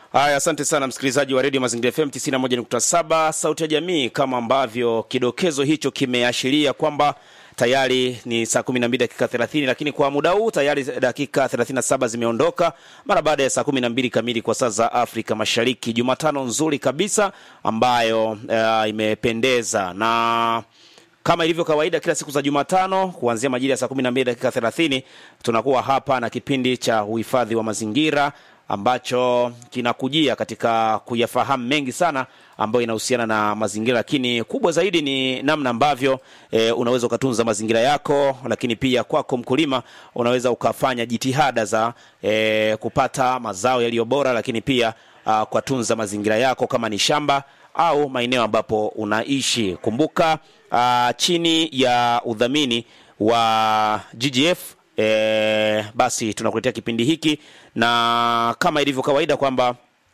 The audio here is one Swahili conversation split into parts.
Haya, asante sana msikilizaji wa redio Mazingira FM 91.7 sauti ya jamii, kama ambavyo kidokezo hicho kimeashiria kwamba tayari ni saa 12 dakika 30, lakini kwa muda huu tayari dakika 37 zimeondoka mara baada ya saa 12 kamili kwa saa za Afrika Mashariki. Jumatano nzuri kabisa ambayo uh, imependeza na kama ilivyo kawaida kila siku za Jumatano kuanzia majira ya saa 12 dakika 30 tunakuwa hapa na kipindi cha uhifadhi wa mazingira ambacho kinakujia katika kuyafahamu mengi sana ambayo inahusiana na mazingira, lakini kubwa zaidi ni namna ambavyo e, unaweza ukatunza mazingira yako, lakini pia kwako mkulima unaweza ukafanya jitihada za e, kupata mazao yaliyo bora, lakini pia uh, kutunza mazingira yako kama ni shamba au maeneo ambapo unaishi. Kumbuka uh, chini ya udhamini wa GGF E, basi tunakuletea kipindi hiki na kama ilivyo kawaida kwamba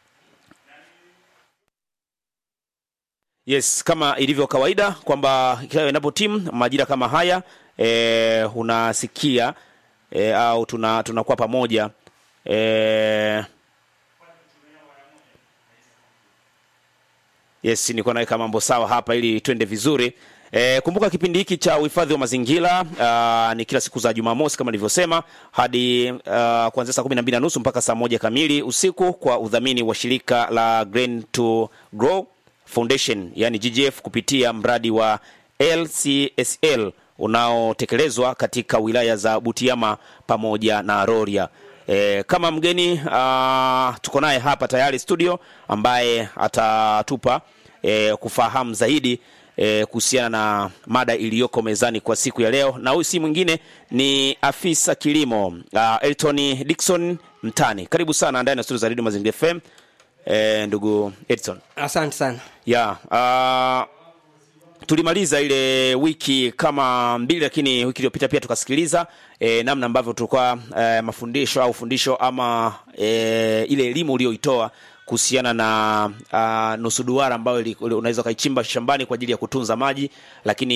yes, kama ilivyo kawaida kwamba kila inapo timu majira kama haya e, unasikia e, au tuna tunakuwa pamoja e, yes, niko naweka mambo sawa hapa ili twende vizuri. E, kumbuka kipindi hiki cha uhifadhi wa mazingira uh, ni kila siku za Jumamosi kama nilivyosema hadi uh, kuanzia saa kumi na mbili na nusu mpaka saa moja kamili usiku kwa udhamini wa shirika la Grain to Grow Foundation yani GGF kupitia mradi wa LCSL unaotekelezwa katika wilaya za Butiama pamoja na Rorya. E, kama mgeni uh, tuko naye hapa tayari studio ambaye atatupa e, kufahamu zaidi E, kuhusiana na mada iliyoko mezani kwa siku ya leo, na huyu si mwingine ni afisa kilimo uh, Elton Dickson Mtani. Karibu sana ndani ya studio za Radio Mazingira FM. E, ndugu Edson. Asante sana. Ya, uh, tulimaliza ile wiki kama mbili, lakini wiki iliyopita pia tukasikiliza e, namna ambavyo tulikuwa e, mafundisho au fundisho ama e, ile elimu uliyoitoa kuhusiana na uh, nusu duara ambayo unaweza ukaichimba shambani kwa ajili ya kutunza maji, lakini